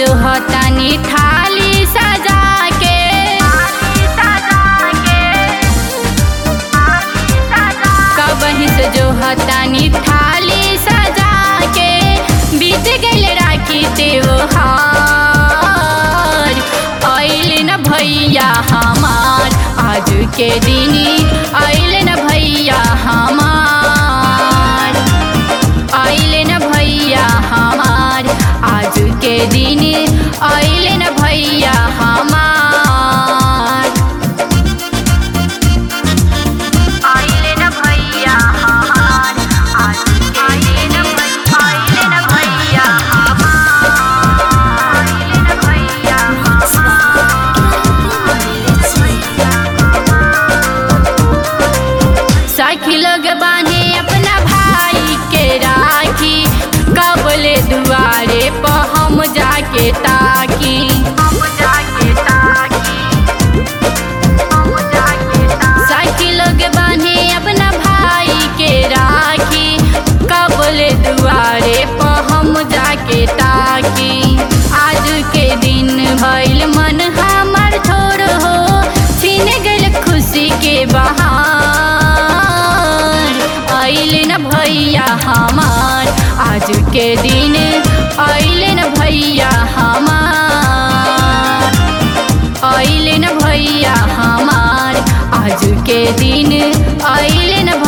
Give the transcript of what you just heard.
जो हतानी थाली सजा के कबही से जो हतानी थाली सजा के बीत गइल राखी त्योहार आइल न भैया हमार आज के दिनी आइल न भैया हमार आइल न भैया हमार आज के दिन आइल न भैया हमार आइल न भैया हमार आज आइल न आइल न भैया हमार आइल न भैया साखी लोग बांधे अपना भाई के राखी कबले दुआरे पर हम जाके ताकी हम जाके ताकी हम जाके ताकी साखी लोग बांधे अपना भाई के राखी कबले दुआरे पर हम जाके ताकी आज के दिन भइल मन हमर छोड़ हो छीन गइल खुशी के बहार आइल न भैया हमार आज के दिन आइल न भैया हमार आइल न भैया हमार आज के दिन आइल न